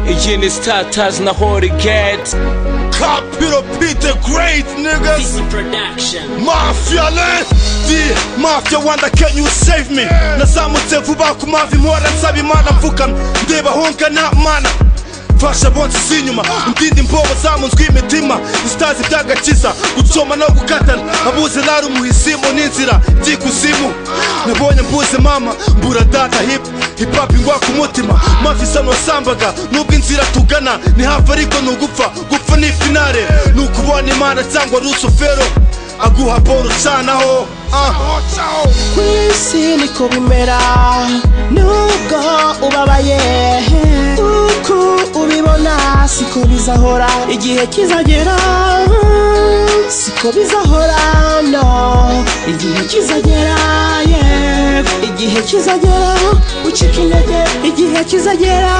million is Tata's na hard to get. Cop Peter Pete the Great, niggas. Easy production. Mafia le Di mafia wanda can you save me nazamutse vuba ku mavi mpora nsaba imana mvukamye ndeba honkana mana mfasha bonse zinyuma ndindi mbobo zamunzwe imitima zitazi ibyagakiza gucoma no gukatana abuze nari umuhisimu n'inzira by'ikuzimu nabonye mbuze mama mbura data hip hip hop ingwa ku mutima mafisa wasambaga nubwo inzira tugana ni hafi ariko ni ugupfa gupfa ni finale ni ukubona imana cyangwa rusufero aguha boro canaho ku isi niko bimera nubwo ubabaye uku ubibona siko bizahora igihe kizagera siko bizahora no igihe kizagera yego igihe kizagera ucika intege igihe kizagera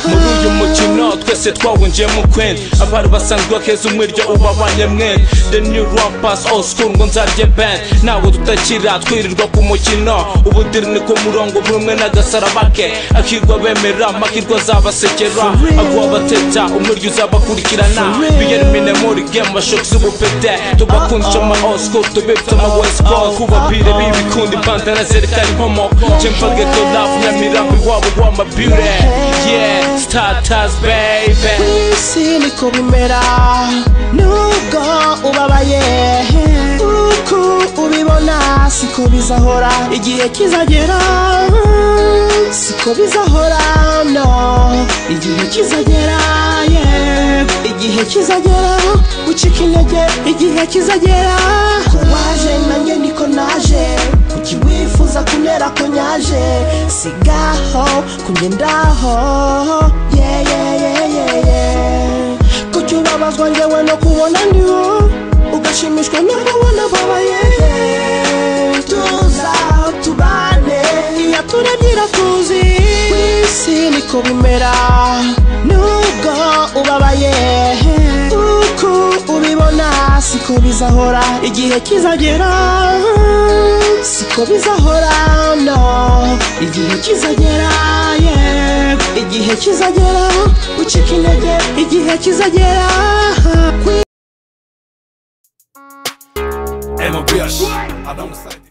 muri uyu mukino twese twawinjiyemo kwenda abari basanzwe bakeza umwiryo uba abanyamwere the new rappers all school ngo nzarye band ntabwo tutakira twirirwa ku mukino ubudiri ni ku murongo buri umwe n'agasaraba ke akirwa bemera makirwa azabasekera aguha abateta umwiryo uzabakurikirana biyeri mine muri game bashoka z'ubupete tubakundisha ama all school tubibutse ama west coast kubabire bibikundi bandana zerekana inkomoko cemfageto love nyamirambo iwabo w'amabire yeah status baby isi niko bimera nubwo ubabaye uko ubibona siko bizahora igihe kizagera siko bizahora no igihe kizagera yego igihe kizagera ucika intege igihe kizagera ko waje nanjye ndiko naje kuki wifuza kunera ko nyaje sigaho kungendaho yeah, yeah, yeah, yeah, yeah. kuki ubabazwa njyewe no kubona ndiho ugashimishwa no kubona babaye tuza tubane iyo turebye iratuzi ku isi niko bimera nubwo ubabaye uko ubibona siko bizahora igihe kizagera siko bizahora no igihe kizagera yego igihe kizagera ucika intege igihe kizagera ku MOBH. Adam Side.